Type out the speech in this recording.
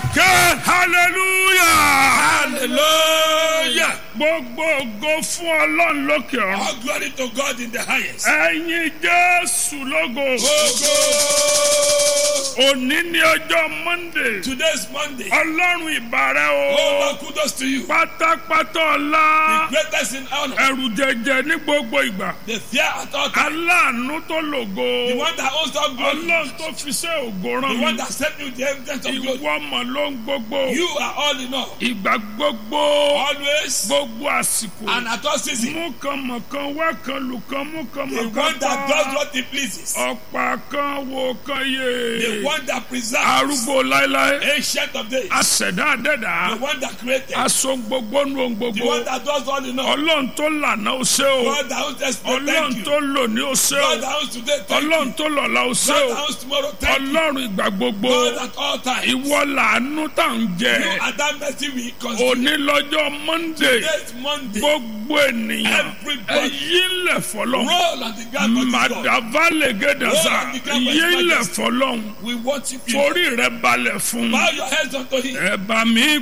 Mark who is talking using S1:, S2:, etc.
S1: ké hallelujah
S2: Hallelujah.
S1: gbogbo ògo fún ọlọ́run lókè ọ̀run
S2: All glory to God in the highest.
S1: ẹ̀yin jésù lógo
S2: Ogo.
S1: òní ní ọjọ́ monday
S2: Today's Monday.
S1: ọlọ́run ìbàrẹ̀
S2: Oh,
S1: o
S2: Lord, kudos to you.
S1: pátápátá ọlá
S2: Greatest in honor.
S1: ẹrù jẹjẹ ní gbogbo ìgbà
S2: The fear at all times.
S1: aláàánú tó lògo
S2: The one that owns all glory.
S1: ọlọ́run tó fi ṣe ògo rán
S2: The one
S1: mi
S2: that sent you the evidence of glory.
S1: ìwọ mọ̀ ló ń gbogbo
S2: You are all in all.
S1: ìgbà gbogbo
S2: Always
S1: gbogbo àsìkò
S2: and at all seasons.
S1: mú kan mọ̀ kan wá kan lù kan mú kan
S2: The
S1: mọ̀
S2: one
S1: kan
S2: that does
S1: pa
S2: what he pleases.
S1: ọ̀pá kan wo kan
S2: The
S1: yé
S2: one that preserves.
S1: arúgbó láéláé
S2: Ancient of days.
S1: àṣẹ̀dá àdẹ́dà
S2: The one that created.
S1: aṣọ gbogbo nu ohun
S2: The
S1: gbogbo
S2: one that does all in all.
S1: ọlọ́run tó lànà ó ṣe o
S2: God that owns yesterday.
S1: ọlọ́run
S2: Thank you.
S1: tó lò ní ó ṣe
S2: God
S1: o
S2: that owns today. Thank you.
S1: ọlọ́run tó lọ́la ó ṣe
S2: God
S1: o
S2: that owns tomorrow. Thank you.
S1: ọlọ́run ìgbà gbogbo
S2: God at all times.
S1: ìwọ làánú tá à ń jẹ
S2: You are that mercy we consider.
S1: òní lọ́jọ́ monday
S2: Today's Monday.
S1: gbogbo ènìyàn
S2: Everybody.
S1: ẹ̀yí ńlẹ̀ fọlọ́
S2: Roll on the ground for this God.
S1: màdàválẹ̀ gẹ̀dẹ̀sà
S2: Roll on the ground for
S1: yí
S2: his
S1: ńlẹ̀
S2: majesty.
S1: fọlọ́hún
S2: We worship you.
S1: forí rẹ̀ balẹ̀ fún
S2: Bow your heads unto him.
S1: ẹ̀bà mi